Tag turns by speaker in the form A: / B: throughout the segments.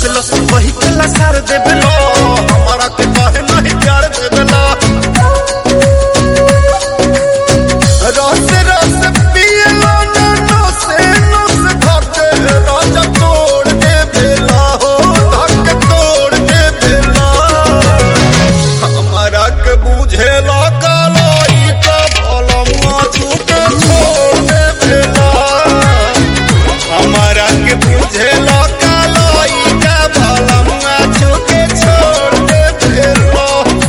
A: लस लस वही के लसार देवेला हमारा के काहे नहीं प्यार देवेला रस रस पियला ना नसे नस धके राजा तोड़ देवेला हो धके तोड़ देवेला हमारा के बुझेला कालाई का भलमा झूठे छोड़ देवेला हमारा के बुझेला कालाई का भलमा झूठे छोड़ देवेला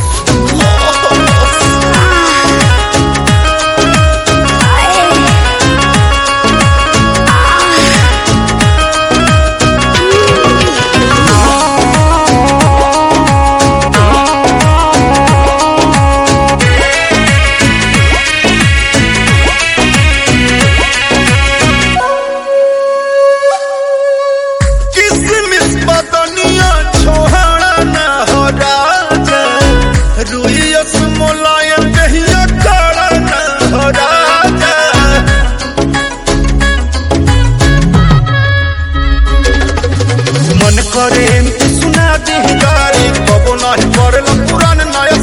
A: किसमिस बदनिया छोहाड़ा न हो राजा रुइयस मोलायम दहिया काड़ा न हो राजा मन करे एमती सुना दी गारी कबो नहीं पड़ल पुरान नया